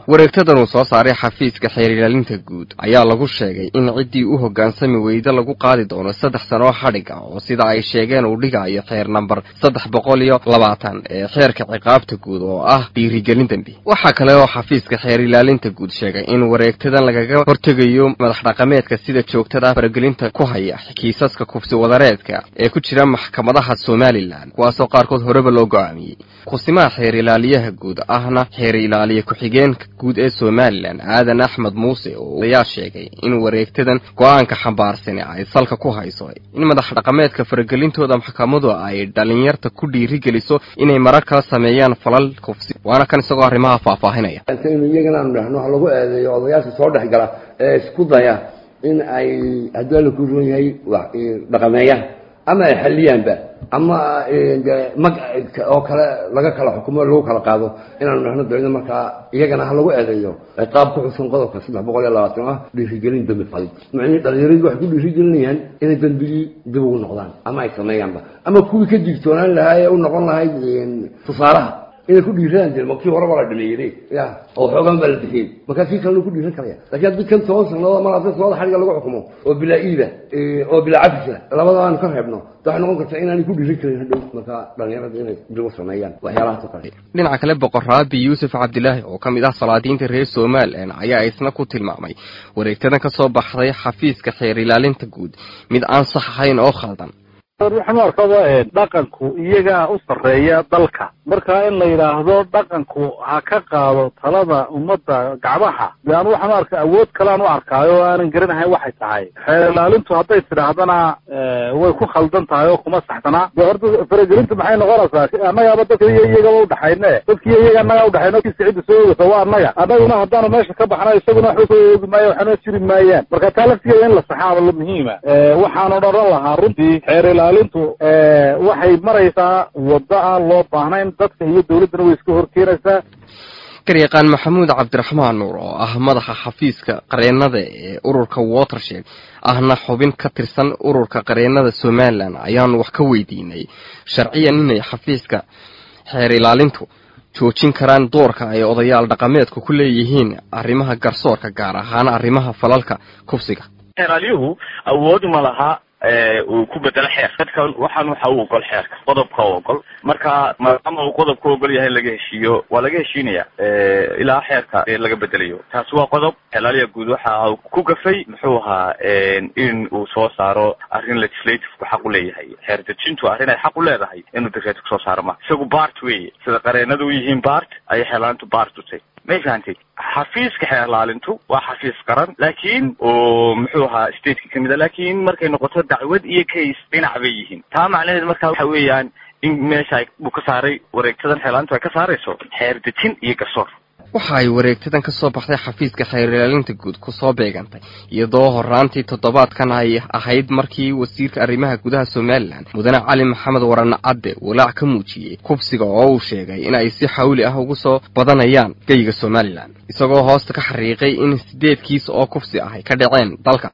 wareegtadan uu soo saaray xafiiska xeer ilaalinta guud ayaa lagu sheegay in ciddii u hoggaansami weyda lagu qaadi doono saddex sanoo xadhig ah oo sida ay sheegeen uu dhigayo xeer namber saddex boqol iyo labaatan ee xeerka ciqaabta guud oo ah dhiirigelin dembi waxaa kale oo xafiiska xeer ilaalinta guud sheegay in wareegtadan lagaga hortegayo madax dhaqameedka sida joogtada faragelinta ku haya kiisaska kufsi wadareedka ee ku jira maxkamadaha somalilan kuwaasoo qaarkood horeba loo go-aamiyey kusimaha xeer ilaaliyaha guud ahna xeer ilaaliye ku-xigeenka guud ee somalilan aadan axmed muuse oo ayaa sheegay in wareegtadan go-aanka xambaarsani ay salka ku hayso in madax dhaqameedka faragelintooda maxkamadu ay dhalinyarta ku dhiirigeliso inay marar kala sameeyaan falal kufsi waana kan isagoo arrimaha faahfaahinaya inu iyagana aanu dhahno ha lagu eedeeyo odayaasha soo dhex gala ee isku daya in ay haddii alla ku roon yahay dhaqameeyaan ama ay xaliyaanba ama mag oo kale laga kala xukumo lagu kala qaado inaanu dhahno dawladda markaa iyagana ha lagu eedeeyo ciqaab ku xusan qodobka saddex boqol iyo labaatan ah dhiirigelin dembi falid macnihii dhalinyaradii waxay ku dhiirigelinayaan inay dembigii dib ugu noqdaan ama ay sameeyaanba ama kuwii ka digtoonaan lahaa ee u noqon lahayd tusaalaha inay ku dhiiraan jirma kii horeba la dhameeyey ya oo xoogan baa la bixiyey markaa kii kalena ku dhiiran karaya lakin haddii kan toban sannadood mar haddii sanada xadhiga lagu xukumo oo bilaa iida oo bilaa cafisa labada aanu ka reebno waxay noqon kartaa inaanay ku dhiiran karin hadhow markaa dhalinyarada inay dib u sameeyaan waxyaalahaas oo kale dhinaca kale boqoraabi yuusuf cabdilaahi oo ka mid ah salaadiinta reer somalilan ayaa isna ku tilmaamay wareegtadan ka soo baxday xafiiska xeer ilaalinta guud mid aan sax ahayn oo khaldan waxaan u arkaba dhaqanku iyagaa u sarreeya dalka marka in la yidhaahdo dhaqanku ha ka qaado talada ummadda gacmaha de anu waxaan u arka awood kalean u arkaayo o aanan garanahayn waxay tahay xeer ilaalintu hadday tidhaahdana way ku khaldan tahay oo kuma saxsanaa de horta faragelintu maxay noqonaysaa annagaaba dadka iyo iyagaba udhaxayne dadkiiyo iyaga annagaa udhaxayno kiisa cidda soo ogeysa waa annaga annaguna haddaanu meesha ka baxna isaguna waxba soo oogi maayo waxaana jiri maayaan marka taa laftigeeda in la saxaaba muhiima waxaan odhan lahaa runtii xeer ilaalintu waxay maraysaa waddo aan loo baahnayn dadka iyo dawladdana way iska horkeenaysaa garyaqaan maxamuud cabdiraxmaan nuur oo ah madaxa xafiiska qareennada ee ururka watershed ahna xubin ka tirsan ururka qareennada somalilan ayaanu wax ka weydiinay sharciyan inay xafiiska xeer ilaalintu joojin karaan doorka ay odayaal dhaqameedku ku leeyihiin arrimaha garsoorka gaar ahaan arrimaha falalka kufsiga xeeralyuhu awood ma laha uu ku bedelo xeer dadkan waxaan waxa u ogol xeerka qodobka u ogol marka maadaama uu qodobka ogol yahay laga heshiiyo waa laga heshiinaya ilaa xeerka laga bedelayo taasi waa qodob xelaaliya guud waxa ku gafay muxuu ahaa in uu soo saaro arrin legislativku xaq u leeyahay xeer dejintu arrin ay xaq u leedahay inuu dekreeto kusoo saaro ma isagu bart weye sida qareenadu u yihiin bart ayay xeelaalintu bart utay may fahantay xafiiska xeerlaalintu waa xafiis qaran laakiin oo muxuu ahaa stateka kamid a laakiin markay noqoto dacwad iyo case dhinac bay yihiin taa macnaheed marka waxa weeyaan in meesha uu ka saaray wareegtadan xeerlaalintu ay ka saarayso xeer dejin iyo garsoor waxa ay wareegtadan ka soo baxday xafiiska xeer ilaalinta guud kusoo beegantay iyadoo horaantii toddobaadkan ay ahayd markii wasiirka arrimaha gudaha somalilan mudane cali maxamed warane cadde walaac ka muujiyey kubsiga oo uu sheegay in ay si xawli ah ugu soo badanayaan geyga somalilan isagoo hoosta ka xariiqay in sideed kiis oo kufsi ah ay ka dhaceen dalka